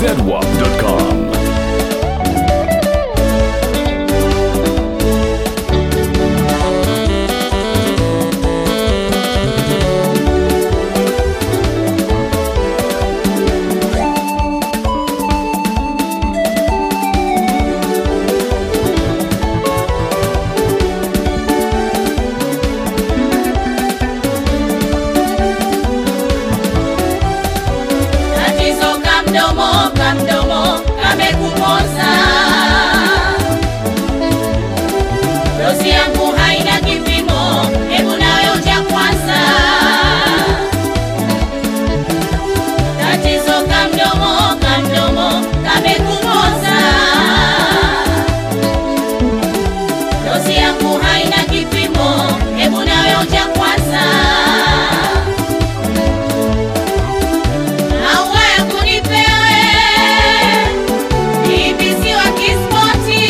zedwap.com. Tatizo kamdomo kamdomo kamekumoza, dozi yangu haina kipimo, hebu nawe onja kwanza. Tatizo kamdomo kamdomo kamekumoza, dozi yangu haina kipimo, hebu nawe onja kwanza. Maua ya kunipewe ibisi wa kispoti,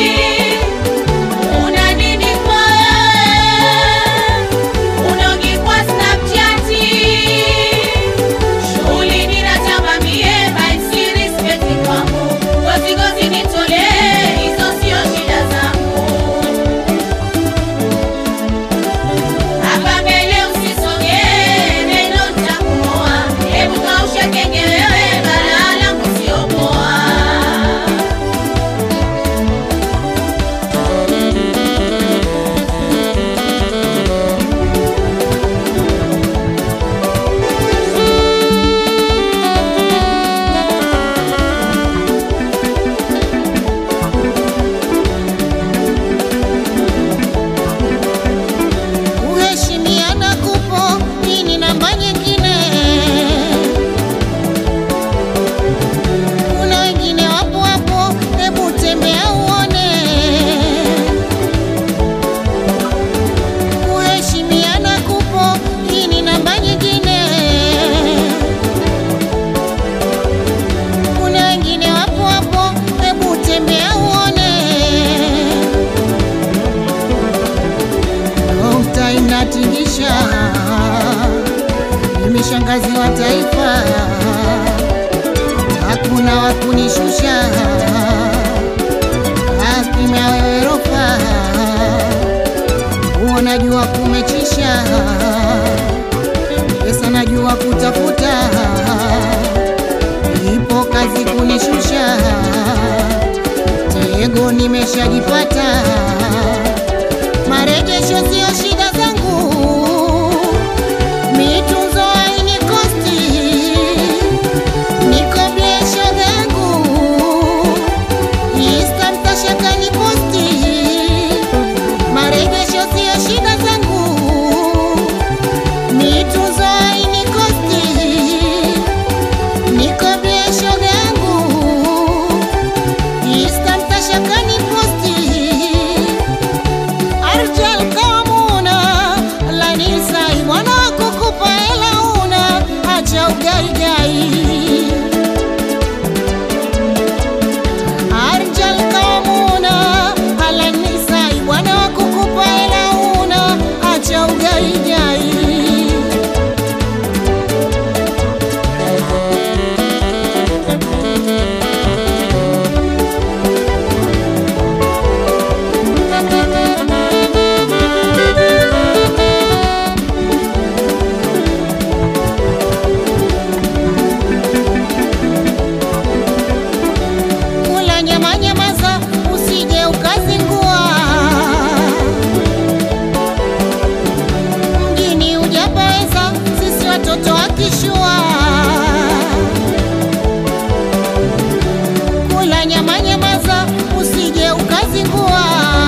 una nini kwa unogi kwa Snapchati, shughuli ninatamba mie by respect kwangu, gozi gozi nitolee, hizo sio shida zangu. Hapa mbele usisogee, neno nitakumoa. Hebu kausha kenge wewe, balaa langu sio poa. Kuheshimiana kupo, hii ni namba nyingine. Kuna wengine wapo hapo, hebu tembea uone. Kuheshimiana kupo, hii ni namba nyingine. Kuna wengine wapo hapo, hebu tembea uone. Nukta inatingisha, mimi shangazi wa taifa, hakuna wa kunishusha, akimya wewe rofa, huo najua kumechisha, pesa najua kutafuta, ipo kazi kunishusha, tego nimeshajipata marejesho sio shida zangu, mitunzo haini kosti, niko biesho zangu, Insta mtashaka ni posti, marejesho sio shida zangu, mitunzo haini kosti, niko biesho zangu, Insta mtashaka ni posti Arjal kamuna lanisa mwana kukupa hela una acha ugaigai Arjal kamuna lanisa mwana kukupa hela una acha ugaigai kula nyama nyamaza, usije ukazingua. Mjini hujapaweza, sisi watoto wa kishua. Kula nyama nyamaza, usije ukazingua.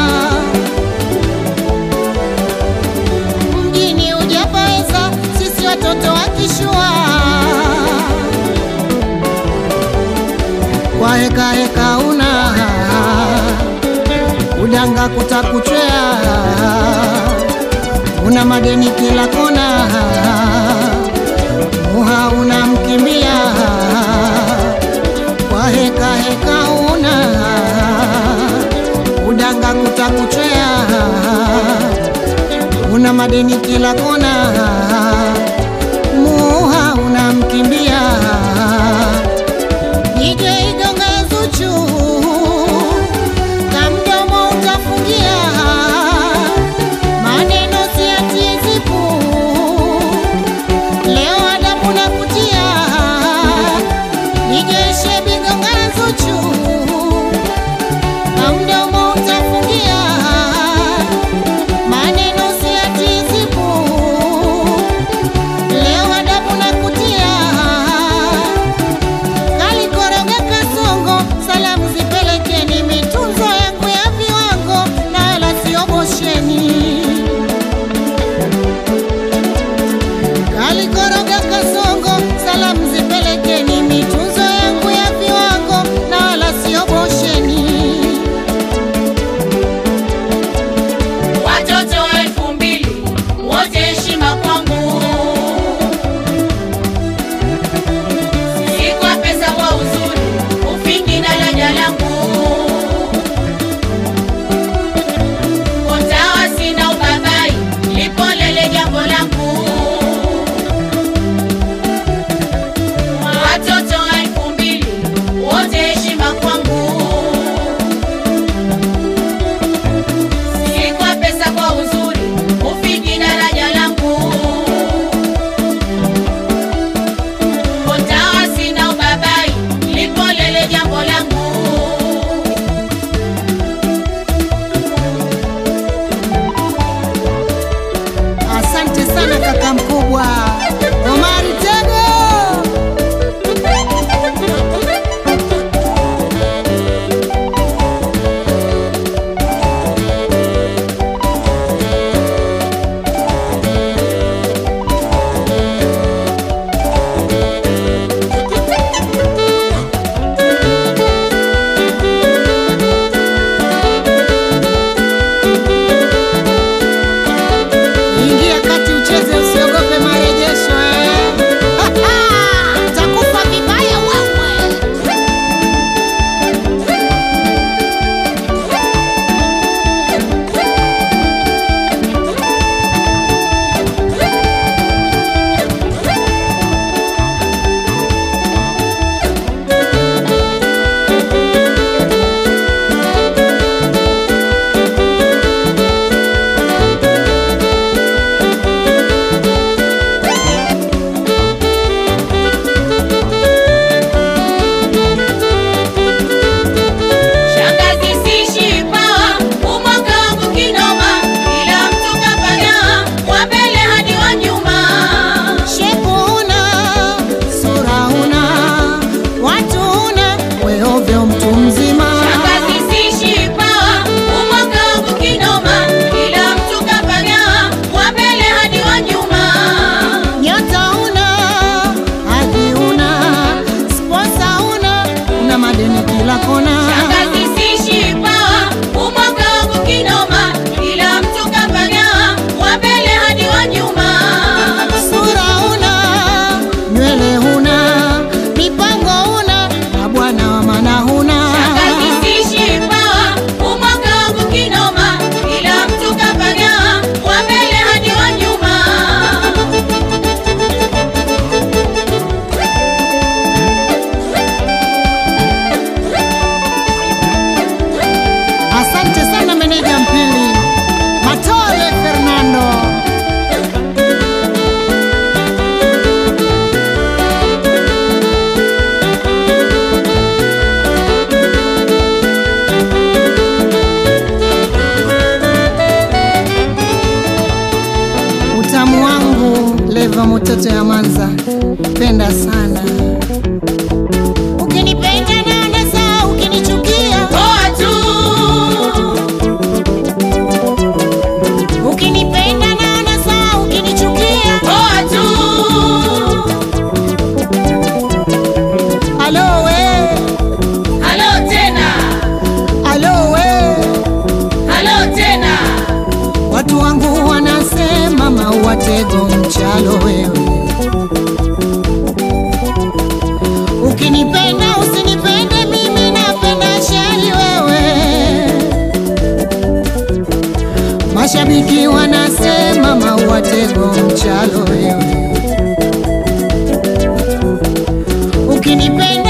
Mjini hujapaweza, sisi watoto wa kishua. kwa heka heka una udanga kutakuchwea, una madeni kila kona, muha unamkimbia kwa heka heka una udanga kutakuchwea, una madeni kila kona, muha unamkimbia Nije penda sana. Ukinipenda naona sawa, ukinichukia poa tu ukinipenda naona sawa, ukinichukia poa tu alo we, halo tena alo we, halo tena watu wangu wanasema mauatego mchalo wewe. Ukinipenda usinipende mimi, napenda shari wewe. Mashabiki wanasema mauatego mchalo wewe. Ukinipenda